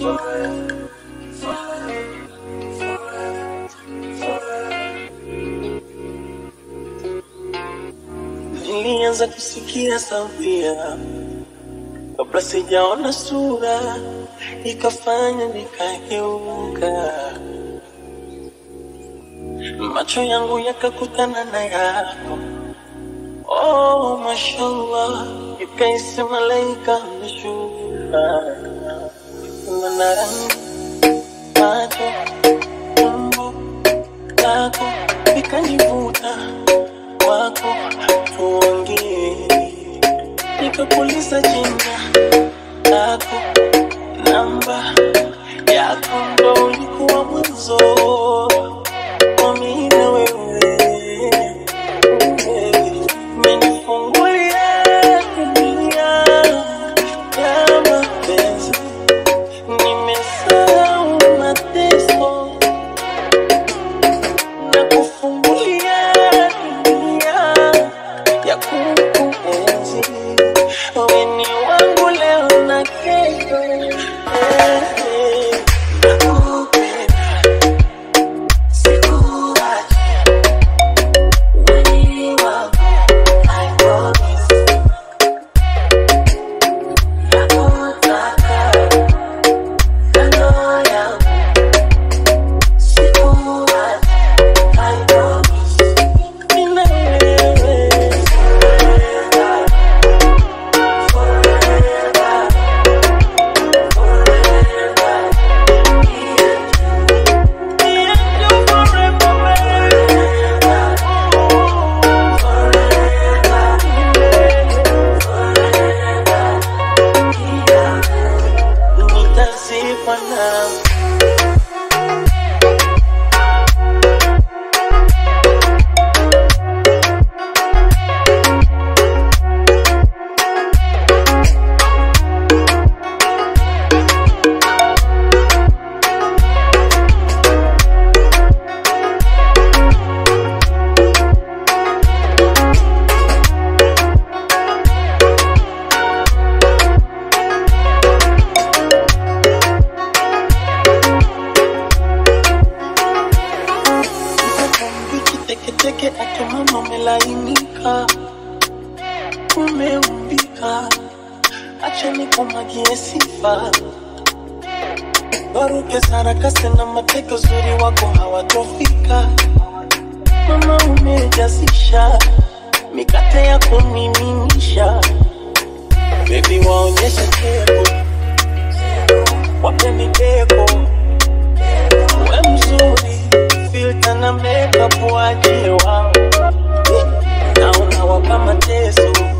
Nilianza kusikia sauti yako kabla sijaona sura, ikafanya nikageuka, macho yangu yakakutana na yako. Oh, mashallah, ikaisi malaika ameshuka, na rangi macho umbo lako likanivuta kwako, tuongee nikapuliza jina lako, namba yako ndo ulikuwa mwanzo wa mimi na wewe. Umenifungulia dunia ya mapenzi, nimesahau mateso na kufungulia dunia ya kukuenzi. Wewe ni wangu leo na kesho. Eh, eh. Nakupenda, sikuachi. Wewe ni wangu, I promise. Nakutaka, kando yangu. Sikuachi, I promise. Mimi na wewe. Nitazikwa nawe Wiki teketeke ake mama umelainika, umeumbika, acha nikumwagie sifa. Waruke sarakasi na mateke, uzuri wako hawatofika. Mama umejazisha mikate ya kumiminisha, bebi waonyeshe keko, wape mideko, we mzuri, filter na makeup waje wao, naona wapa mateso